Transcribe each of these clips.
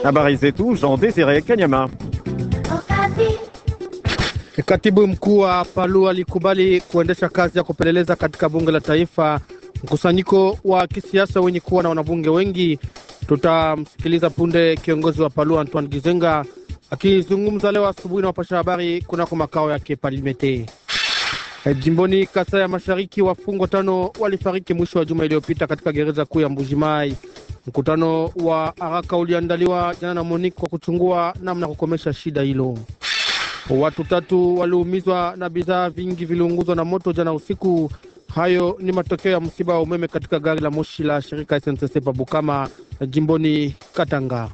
Habari zetu Jean Desire Kanyama. Katibu mkuu wa Palu alikubali kuendesha kazi ya kupeleleza katika bunge la taifa mkusanyiko wa kisiasa wenye kuwa na wanabunge wengi. Tutamsikiliza punde kiongozi wa Palu Antoine Gizenga akizungumza leo asubuhi na wapasha habari kunako makao yake Palimete. Jimboni Kasai ya Mashariki, wafungwa tano walifariki mwisho wa juma iliyopita katika gereza kuu ya Mbujimai. Mkutano wa haraka uliandaliwa jana na Monique kwa kuchungua namna kukomesha shida hilo. Watu tatu waliumizwa na bidhaa vingi viliunguzwa na moto jana usiku. Hayo ni matokeo ya msiba wa umeme katika gari la moshi la shirika SNCC Pabukama jimboni Katanga.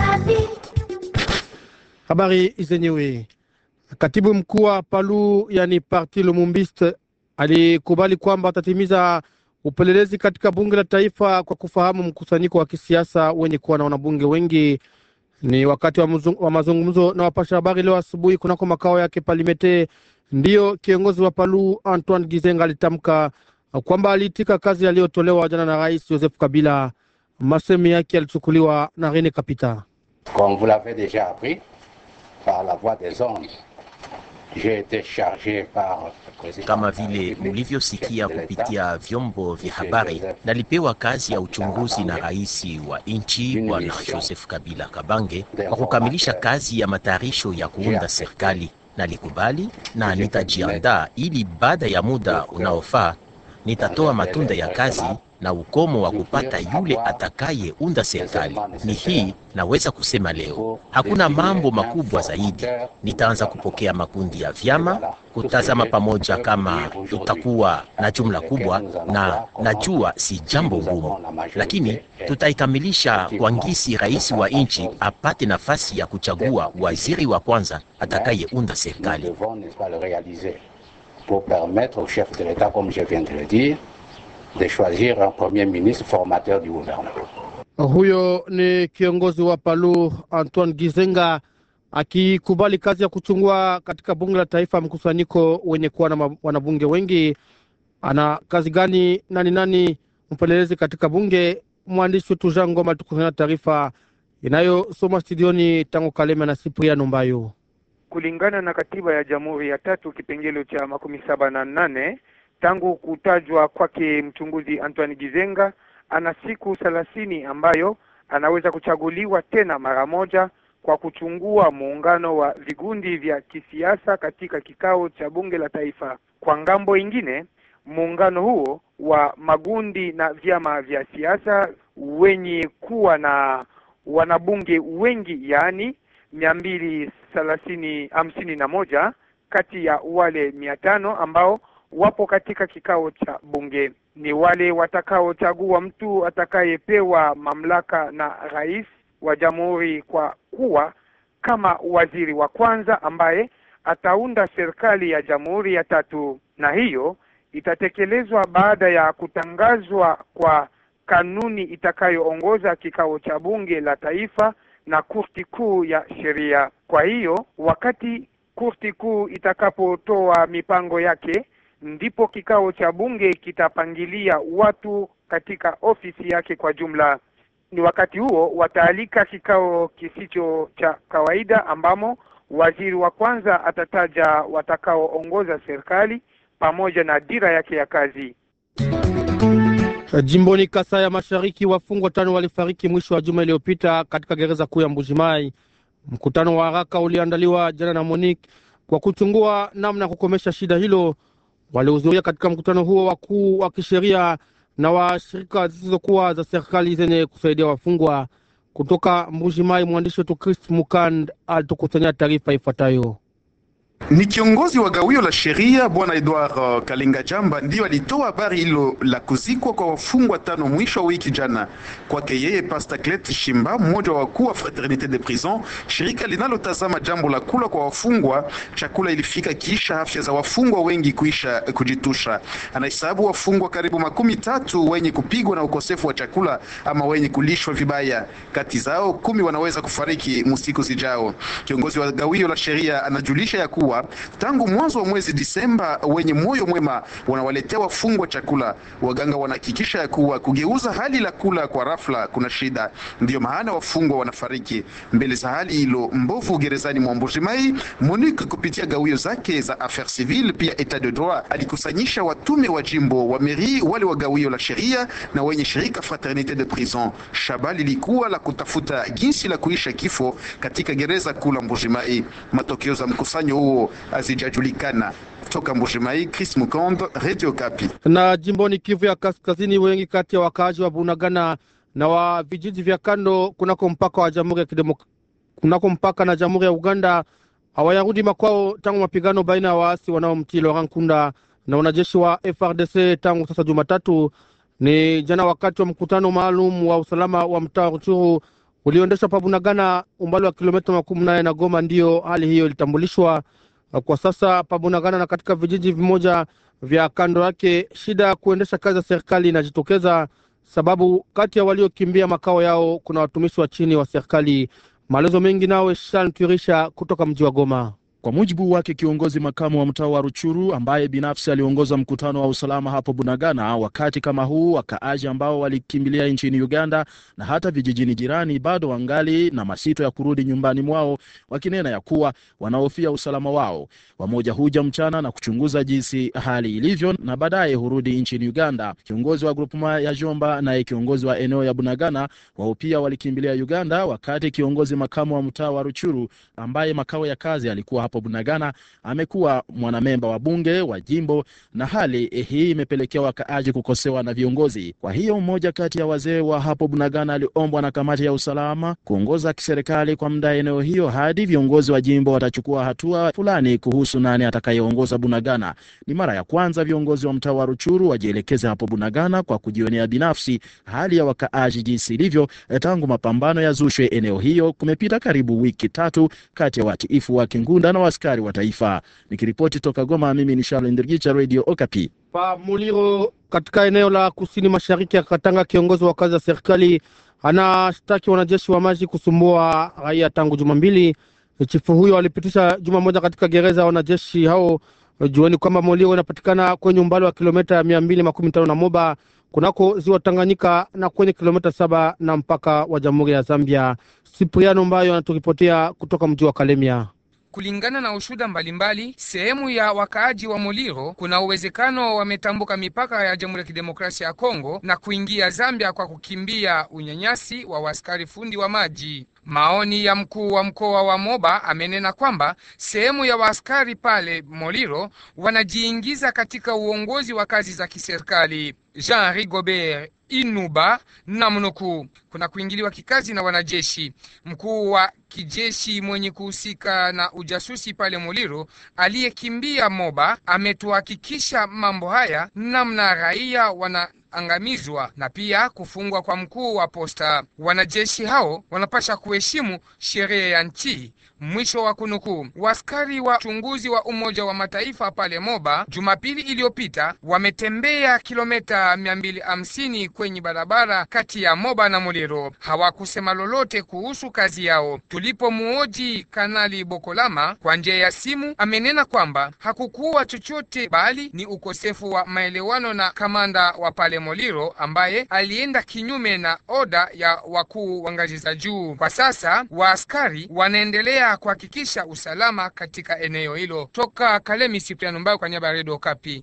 Habari zenyewe. Katibu mkuu wa Palu yani Parti Lumumbiste alikubali kwamba atatimiza upelelezi katika bunge la taifa kwa kufahamu mkusanyiko wa kisiasa wenye kuwa na wanabunge wengi. Ni wakati wa, mzung, wa mazungumzo na wapasha habari leo asubuhi kunako makao yake Palimete, ndiyo kiongozi wa Palu Antoine Gizenga alitamka kwamba aliitika kazi aliyotolewa jana na Rais Joseph Kabila. Masemi yake yalichukuliwa na Rene Kapita. Comme vous l'avez déjà appris par la voix des ondes j'ai été chargé par kama vile mulivyosikia kupitia vyombo vya habari, nalipewa kazi ya uchunguzi na rais wa nchi Bwana Joseph Kabila Kabange kwa kukamilisha kazi ya matayarisho ya kuunda serikali. Nalikubali na nitajiandaa ili baada ya muda unaofaa nitatoa matunda ya kazi na ukomo wa kupata yule atakayeunda serikali. Ni hii naweza kusema leo, hakuna mambo makubwa zaidi. Nitaanza kupokea makundi ya vyama, kutazama pamoja kama tutakuwa na jumla kubwa, na najua si jambo ngumu, lakini tutaikamilisha kwa ngisi rais wa nchi apate nafasi ya kuchagua waziri wa kwanza atakayeunda serikali. Pour permettre au chef de l'État, comme je viens de le dire, de choisir un premier ministre formateur du gouvernement. Huyo ni kiongozi wa Palu Antoine Gizenga akikubali kazi ya kuchungua katika bunge la taifa mkusanyiko wenye kuwa na wanabunge wengi. Ana kazi gani? Nani nani mpelelezi katika bunge? Mwandishi wetu Jean Ngoma tukusanya taarifa inayosoma studioni tangu Kalema na Sipriano Mbayo. Kulingana na katiba ya Jamhuri ya tatu kipengele cha makumi saba na nane tangu kutajwa kwake mchunguzi Antoine Gizenga ana siku thelathini ambayo anaweza kuchaguliwa tena mara moja kwa kuchungua muungano wa vigundi vya kisiasa katika kikao cha bunge la taifa. Kwa ngambo ingine, muungano huo wa magundi na vyama vya siasa wenye kuwa na wanabunge wengi, yaani mia mbili thelathini hamsini na moja kati ya wale mia tano ambao wapo katika kikao cha bunge ni wale watakaochagua mtu atakayepewa mamlaka na rais wa jamhuri kwa kuwa kama waziri wa kwanza ambaye ataunda serikali ya jamhuri ya tatu, na hiyo itatekelezwa baada ya kutangazwa kwa kanuni itakayoongoza kikao cha bunge la taifa na kurti kuu ya sheria. Kwa hiyo wakati kurti kuu itakapotoa mipango yake ndipo kikao cha bunge kitapangilia watu katika ofisi yake kwa jumla. Ni wakati huo wataalika kikao kisicho cha kawaida ambamo waziri wa kwanza atataja watakaoongoza serikali pamoja na dira yake ya kazi. Jimboni Kasai ya Mashariki, wafungwa tano walifariki mwisho wa juma iliyopita katika gereza kuu ya Mbujimai. Mkutano wa haraka uliandaliwa jana na Monique kwa kuchungua namna ya kukomesha shida hilo. Walihudhuria katika mkutano huo wakuu wa kisheria na wa shirika zisizokuwa za serikali zenye kusaidia wafungwa. Kutoka Mbujimai, mwandishi wetu Chris Mukand alitukusanyia taarifa ifuatayo. Ni kiongozi wa gawio la sheria bwana Edward uh, Kalenga Jamba ndiyo alitoa habari hilo la kuzikwa kwa wafungwa tano mwisho wa wiki jana. Kwake yeye, Pastor Clet Shimba, mmoja wa wakuu wa Fraternite de Prison, shirika linalotazama jambo la kula kwa wafungwa, chakula ilifika kisha afya za wafungwa wengi kuisha kujitusha. Anahesabu wafungwa karibu makumi tatu wenye kupigwa na ukosefu wa chakula ama wenye kulishwa vibaya. Kati zao kumi wanaweza kufariki msiku zijao. Kiongozi wa gawio la sheria anajulisha ya kuwa kuwa tangu mwanzo wa mwezi Disemba wenye moyo mwema wanawaletea wafungwa chakula. Waganga wanahakikisha ya kuwa kugeuza hali la kula kwa rafla kuna shida, ndiyo maana wafungwa wanafariki. Mbele za hali hilo mbovu gerezani mwa Mbuji-Mayi, MONUC kupitia gawio zake za affaires civiles pia etat de droit alikusanyisha watume wa jimbo wa meri wale wa gawio la sheria na wenye shirika Fraternite de Prison. Shaba lilikuwa la kutafuta jinsi la kuisha kifo katika gereza kuu la Mbuji-Mayi. Matokeo za mkusanyo huo hazijajulikana. Toka Mbuji-Mayi, Chris Mukondo, Radio Kapi. Na jimboni Kivu ya Kaskazini, wengi kati ya wakaaji wa Bunagana na wa vijiji vya kando kunako mpaka wa Jamhuri ya Kidemok kunako mpaka na Jamhuri ya Uganda hawayarudi makwao tangu mapigano baina ya waasi wanaomtii Laurent Nkunda na wanajeshi wa FRDC tangu sasa Jumatatu. Ni jana wakati wa mkutano maalum wa usalama wa mtaa wa Ruchuru ulioendeshwa pa Bunagana, umbali wa kilomita makumi nane na Goma, ndiyo hali hiyo ilitambulishwa. Kwa sasa pa Bunagana na katika vijiji vimoja vya kando yake, shida ya kuendesha kazi ya serikali inajitokeza, sababu kati ya waliokimbia makao yao kuna watumishi wa chini wa serikali. Maelezo mengi nawe Shan Turisha kutoka mji wa Goma. Kwa mujibu wake kiongozi makamu wa mtaa wa Ruchuru ambaye binafsi aliongoza mkutano wa usalama hapo Bunagana, wakati kama huu wakaaji ambao walikimbilia nchini Uganda na hata vijijini jirani bado wangali na masito ya kurudi nyumbani mwao, wakinena ya kuwa wanahofia usalama wao. Wamoja huja mchana na kuchunguza jinsi hali ilivyo na baadaye hurudi nchini Uganda. Kiongozi wa grupema ya Jomba naye kiongozi wa eneo ya Bunagana wao pia walikimbilia Uganda, wakati kiongozi makamu wa mtaa wa Ruchuru ambaye makao ya kazi alikuwa hapo Bunagana amekuwa mwanamemba wa bunge wa jimbo, na hali hii imepelekea wakaaji kukosewa na viongozi. Kwa hiyo mmoja kati ya wazee wa hapo Bunagana aliombwa na kamati ya usalama kuongoza kiserikali kwa muda eneo hiyo hadi viongozi wa jimbo watachukua hatua fulani kuhusu nani atakayeongoza Bunagana. Ni mara ya kwanza viongozi wa mtaa wa Ruchuru wajielekeze hapo Bunagana kwa kujionea binafsi hali ya wakaaji jinsi ilivyo tangu mapambano ya zushwe eneo hiyo. Kumepita karibu wiki tatu kati ya watiifu wa Kingunda na askari wa taifa. Nikiripoti toka Goma, mimi ni Charles Ndirgicha, Radio Okapi. Pa Muliro katika eneo la kusini mashariki ya Katanga, kiongozi wa kazi ya serikali anashtaki wanajeshi wa maji kusumbua raia tangu juma mbili. Chifu huyo alipitisha juma moja katika gereza ya wanajeshi hao. Jueni kwamba Muliro inapatikana kwenye umbali wa kilomita mia mbili makumi tano na Moba kunako ziwa Tanganyika na kwenye kilomita saba na mpaka wa jamhuri ya Zambia. Sipriano Mbayo anaturipotia kutoka mji wa Kalemia. Kulingana na ushuda mbalimbali, sehemu ya wakaaji wa Muliro kuna uwezekano wametambuka mipaka ya Jamhuri ya Kidemokrasia ya Kongo na kuingia Zambia kwa kukimbia unyanyasi wa waskari fundi wa maji. Maoni ya mkuu wa mkoa wa Moba amenena kwamba sehemu ya waaskari pale Moliro wanajiingiza katika uongozi wa kazi za kiserikali. Jean Rigobert Inuba na mnukuu, kuna kuingiliwa kikazi na wanajeshi. Mkuu wa kijeshi mwenye kuhusika na ujasusi pale Muliro aliyekimbia Moba ametuhakikisha mambo haya, namna raia wana angamizwa na pia kufungwa kwa mkuu wa posta. Wanajeshi hao wanapasha kuheshimu sheria ya nchi. Mwisho wa kunukuu. Waskari wa uchunguzi wa Umoja wa Mataifa pale Moba Jumapili iliyopita wametembea kilomita 250 kwenye barabara kati ya Moba na Muliro. Hawakusema lolote kuhusu kazi yao. Tulipomuoji Kanali Bokolama kwa njia ya simu, amenena kwamba hakukuwa chochote, bali ni ukosefu wa maelewano na kamanda wa pale Moliro ambaye alienda kinyume na oda ya wakuu wa ngazi za juu. Kwa sasa waaskari wanaendelea kuhakikisha usalama katika eneo hilo. Toka Kalemi, Sipriano Mbayo kwa niaba ya Redio Kapi.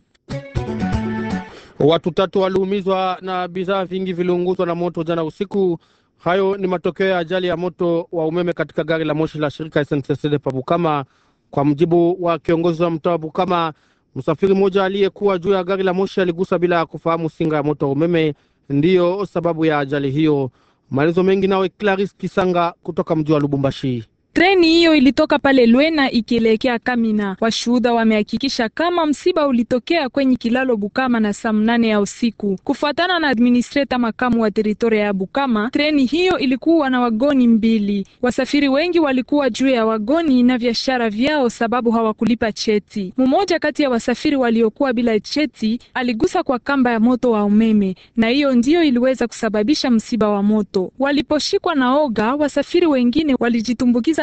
Watu tatu waliumizwa na bidhaa vingi viliunguzwa na moto jana usiku. Hayo ni matokeo ya ajali ya moto wa umeme katika gari la moshi la shirika SNCC pa Bukama. Kwa mjibu wa kiongozi wa mtaa wa Bukama, msafiri mmoja aliyekuwa juu ya gari la moshi aligusa bila kufahamu singa ya moto wa umeme, ndiyo sababu ya ajali hiyo. Maelezo mengi nawe Claris Kisanga kutoka mji wa Lubumbashi. Treni hiyo ilitoka pale Lwena ikielekea Kamina. Washuhuda wamehakikisha kama msiba ulitokea kwenye kilalo Bukama na saa mnane ya usiku. Kufuatana na administrator makamu wa teritoria ya Bukama, treni hiyo ilikuwa na wagoni mbili. Wasafiri wengi walikuwa juu ya wagoni na biashara vyao sababu hawakulipa cheti. Mmoja kati ya wasafiri waliokuwa bila cheti aligusa kwa kamba ya moto wa umeme, na hiyo ndiyo iliweza kusababisha msiba wa moto. Waliposhikwa na oga, wasafiri wengine walijitumbukiza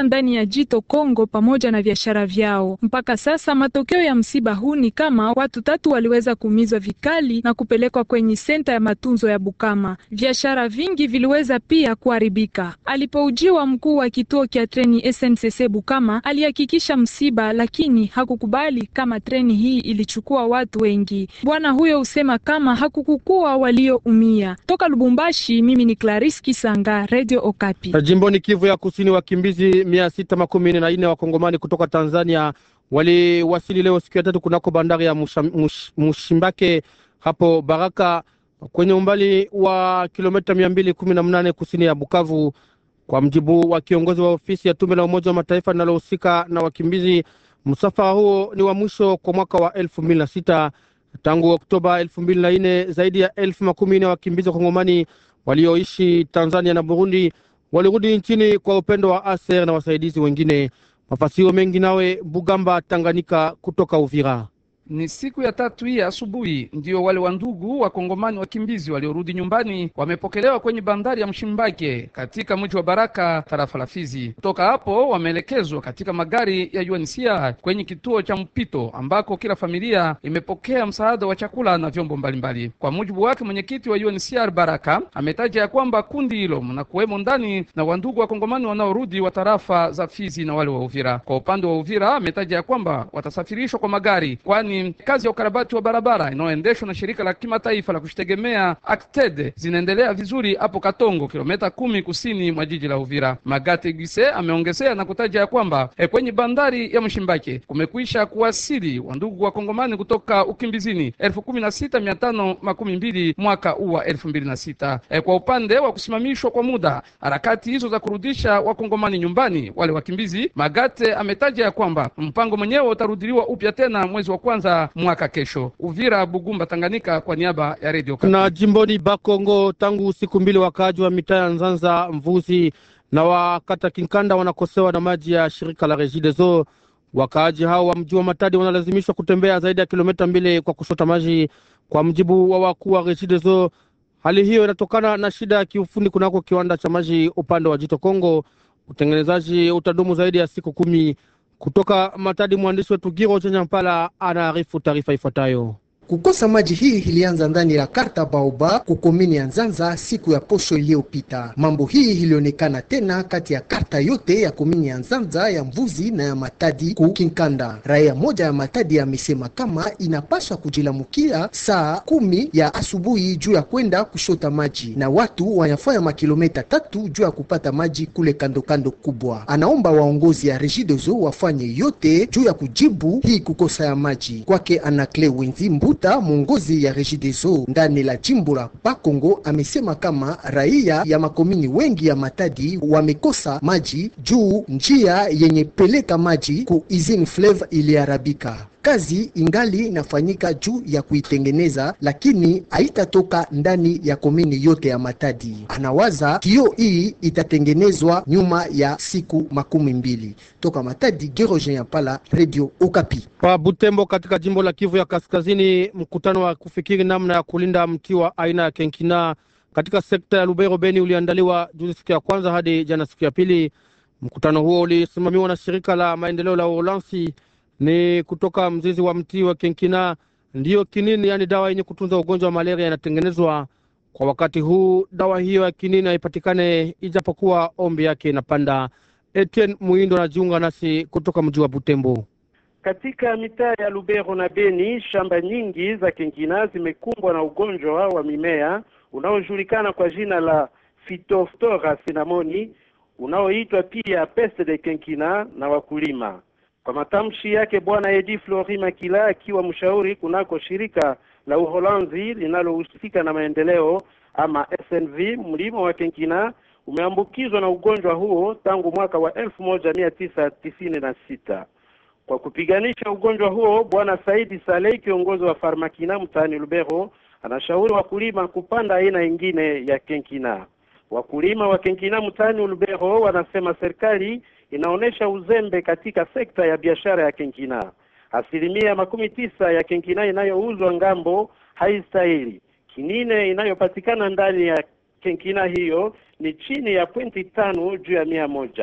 waliingia ndani ya jito Kongo pamoja na biashara vyao. Mpaka sasa matokeo ya msiba huu ni kama watu tatu waliweza kuumizwa vikali na kupelekwa kwenye senta ya matunzo ya Bukama. Biashara vingi viliweza pia kuharibika. Alipoujiwa mkuu wa kituo cha treni SNCC Bukama alihakikisha msiba, lakini hakukubali kama treni hii ilichukua watu wengi. Bwana huyo husema kama hakukukuwa walioumia. Toka Lubumbashi, mimi ni Clarice Kisanga, Radio Okapi. Jimboni Kivu ya Kusini, wakimbizi mia sita makumi nne na nne wakongomani kutoka Tanzania waliwasili leo siku ya tatu kunako bandari ya Musha, Mush, Mushimbake hapo Baraka kwenye umbali wa kilomita mia mbili kumi na mnane kusini ya Bukavu. Kwa mjibu wa kiongozi wa ofisi ya tume la Umoja wa Mataifa linalohusika na wakimbizi, msafara huo ni wa mwisho kwa mwaka wa elfu mbili na sita. Tangu Oktoba elfu mbili na nne zaidi ya elfu makumi nne wakimbizi wa Kongomani walioishi Tanzania na Burundi walirudi nchini kwa upendo wa ASER na wasaidizi wengine. Mafasiro mengi nawe Bugamba Tanganyika kutoka Uvira. Ni siku ya tatu hii asubuhi ndio wale wandugu wakongomani wakimbizi waliorudi nyumbani wamepokelewa kwenye bandari ya Mshimbake katika mji wa Baraka tarafa la Fizi. Kutoka hapo wameelekezwa katika magari ya UNHCR kwenye kituo cha mpito ambako kila familia imepokea msaada wa chakula na vyombo mbalimbali. Kwa mujibu wake mwenyekiti wa UNHCR Baraka ametaja ya kwamba kundi hilo mnakuwemo ndani na wandugu wakongomani wanaorudi wa tarafa za Fizi na wale wa Uvira. Kwa upande wa Uvira ametaja ya kwamba watasafirishwa kwa magari kwani kazi ya ukarabati wa barabara inayoendeshwa na shirika la kimataifa la kushitegemea ACTED zinaendelea vizuri hapo Katongo, kilomita kumi kusini mwa jiji la Uvira. Magate Gise ameongezea na kutaja ya kwamba e, kwenye bandari ya Mshimbake kumekwisha kuwasili wandugu wa Kongomani kutoka ukimbizini elfu kumi na sita mia tano makumi mbili mwaka huu wa elfu mbili na sita. E, kwa upande wa kusimamishwa kwa muda harakati hizo za kurudisha wakongomani nyumbani wale wakimbizi, Magate ametaja ya kwamba mpango mwenyewe utarudiliwa upya tena mwezi wa kwanza mwaka kesho. Uvira, Bugumba, Tanganyika, kwa niaba ya Radio Kapi. Na jimboni Bakongo, tangu siku mbili wakaaji wa mitaa ya Nzanza, Mvuzi na wakata Kinkanda wanakosewa na maji ya shirika la Regideso. Wakaaji hao wa mji wa Matadi wanalazimishwa kutembea zaidi ya kilomita mbili kwa kushota maji, kwa mjibu wa wakuu wa Regideso. Hali hiyo inatokana na shida ya kiufundi kunako kiwanda cha maji upande wa Jito Kongo. Utengenezaji utadumu zaidi ya siku kumi. Kutoka Matadi, mwandishi wetu Giro Chenyampala anaarifu taarifa ifuatayo. Kukosa maji hii ilianza ndani la karta Baoba kukomini ya Nzanza siku ya posho iliyopita. Mambo hii ilionekana tena kati ya karta yote ya komini ya Nzanza, ya Mvuzi na ya Matadi ku Kinkanda. Raia moja ya Matadi amesema kama inapaswa kujilamukia saa kumi ya asubuhi juu ya kwenda kushota maji, na watu wanafanya makilometa tatu juu ya kupata maji kule kando kando kubwa. Anaomba waongozi ya Regideso wafanye yote juu ya kujibu hii kukosa ya maji. Kwake Anakle Wenzi Mbuta, mwongozi ya Regideso ndani la jimbo la Bakongo, amesema kama raia ya makomini wengi ya Matadi wamekosa maji juu njia yenye peleka maji ku Izine Fleuve iliharabika. Kazi ingali inafanyika juu ya kuitengeneza, lakini haitatoka ndani ya komini yote ya Matadi. Anawaza kio hii itatengenezwa nyuma ya siku makumi mbili. Toka Matadi, Gerogen ya Pala, Radio Okapi. Pa Butembo katika jimbo la Kivu ya Kaskazini, mkutano wa kufikiri namna ya kulinda mti wa aina ya kenkina katika sekta ya Lubero Beni uliandaliwa juzi siku ya kwanza hadi jana siku ya pili. Mkutano huo ulisimamiwa na shirika la maendeleo la Uholanzi ni kutoka mzizi wa mti wa kenkina ndiyo kinini, yaani dawa yenye kutunza ugonjwa wa malaria inatengenezwa. Kwa wakati huu dawa hiyo ya kinini haipatikane, ijapokuwa ombi yake inapanda. Etienne Muindo anajiunga nasi kutoka mji wa Butembo. Katika mitaa ya Lubero na Beni, shamba nyingi za kenkina zimekumbwa na ugonjwa wa mimea unaojulikana kwa jina la Phytophthora cinnamoni unaoitwa pia peste de kenkina na wakulima. Kwa matamshi yake Bwana Edi Flori Makila, akiwa mshauri kunako shirika la Uholanzi linalohusika na maendeleo ama SNV, mlimo wa kenkina umeambukizwa na ugonjwa huo tangu mwaka wa elfu moja mia tisa tisini na sita. Kwa kupiganisha ugonjwa huo, Bwana Saidi Saleh, kiongozi wa Farmakina mtaani Lubero, anashauri wakulima kupanda aina ingine ya kenkina. Wakulima wa kenkina mtaani Lubero wanasema serikali inaonyesha uzembe katika sekta ya biashara ya kenkina. Asilimia makumi tisa ya kenkina inayouzwa ngambo haistahili. Kinine inayopatikana ndani ya kenkina hiyo ni chini ya pointi tano juu ya mia moja.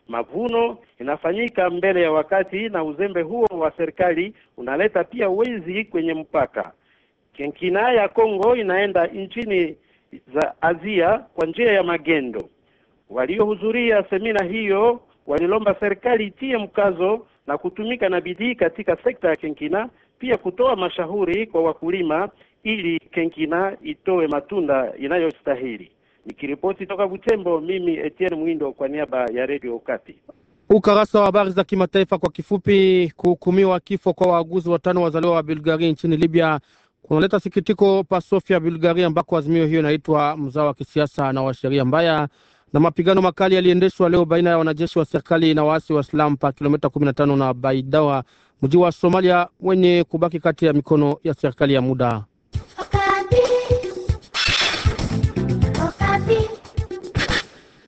Mavuno inafanyika mbele ya wakati, na uzembe huo wa serikali unaleta pia wezi kwenye mpaka. Kenkina ya Kongo inaenda nchini za Asia kwa njia ya magendo. Waliohudhuria semina hiyo walilomba serikali itie mkazo na kutumika na bidii katika sekta ya kenkina, pia kutoa mashauri kwa wakulima ili kenkina itoe matunda inayostahili. Nikiripoti toka Butembo, mimi Etienne Mwindo kwa niaba ya Radio Okapi. Ukarasa wa habari za kimataifa kwa kifupi. Kuhukumiwa kifo kwa waaguzi watano wazaliwa wa Bulgaria nchini Libya kunaleta sikitiko pa Sofia, Bulgaria, ambako azimio hiyo inaitwa mzao wa kisiasa na wa sheria mbaya. Na mapigano makali yaliendeshwa leo baina ya wanajeshi wa serikali na waasi wa Islam pa kilomita kumi na tano na Baidawa, mji wa Somalia wenye kubaki kati ya mikono ya serikali ya muda.